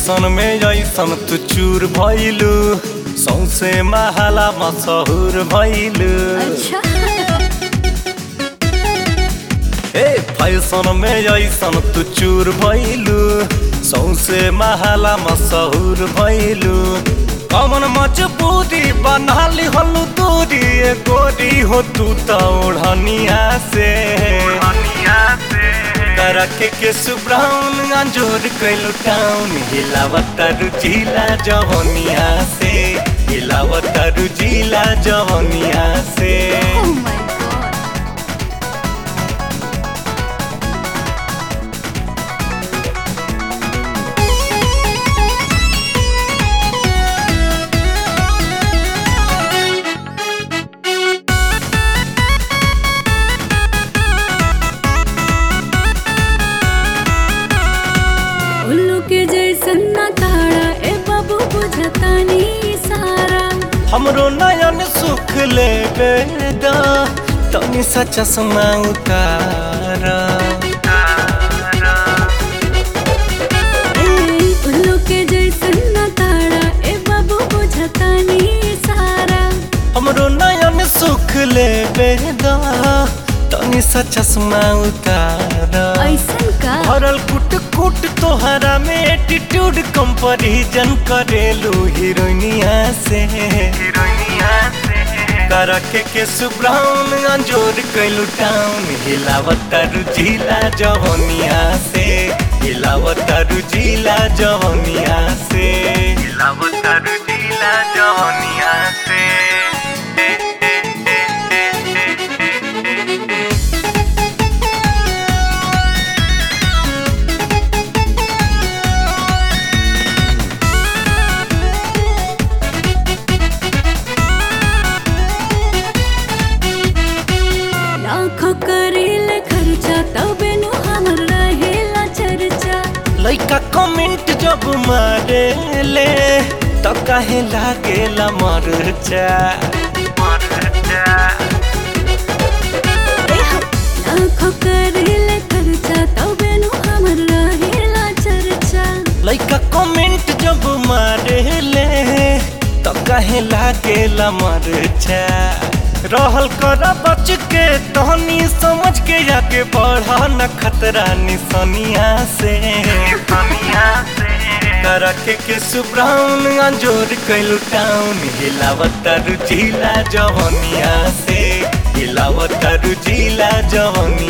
fashion में ऐसन तू चूर भइलू सौसे महाला मशहूर भइलू अच्छा ए फैशन में ऐसन तू चूर भइलू सौसे महाला मशहूर भइलू कमन मजबूरी बनाली हलू दूरी ए गोरी हो तू त ओढ़निया से करके के सुब्राउन अंजोर कैलू टाउन हिलावत रुचिला जवनिया से हिलावत रुचिला जवनिया से ओह माय गॉड उल्लू के जैसन ना ताड़ा ए बाबू बुझतानी सारा हमरो नयन सुख ले बेदा तनी सा चश्मा उतारा ए उल्लू के जैसन ना ताड़ा ए बाबू बुझतानी सारा हमरो नयन सुख ले बेदा तनी सा चश्मा उतारा ऐसन का भरल कुट कुट तोहरा में एटीट्यूड कंपैरिजन करेलू हीरोइनिया से हीरोइनिया से करके के सुब्राउन अंजोर कैलू टाउन हिलावत रुजिला जवनिया से हिलावत रुजिला जवनिया से हिलावत रुजिला जवनिया से लाखों करेले खर्चा तबे नु हमर रहेला चर्चा लइका कमेंट जब मारे ले तो काहे लागेला मरचा ए हो, लाखों करेले खर्चा तबे नु हमर रहेला चर्चा लइका कमेंट जब मारे ले तो काहे लागेला मरचा रहल कर बच के तहनी समझ के आगे बढ़ा न खतरा निसनिया से करके के सुब्राउन अंजोर कैलू टाउन हिलावत रुजिला जवनिया से हिलावत रुजिला जवनिया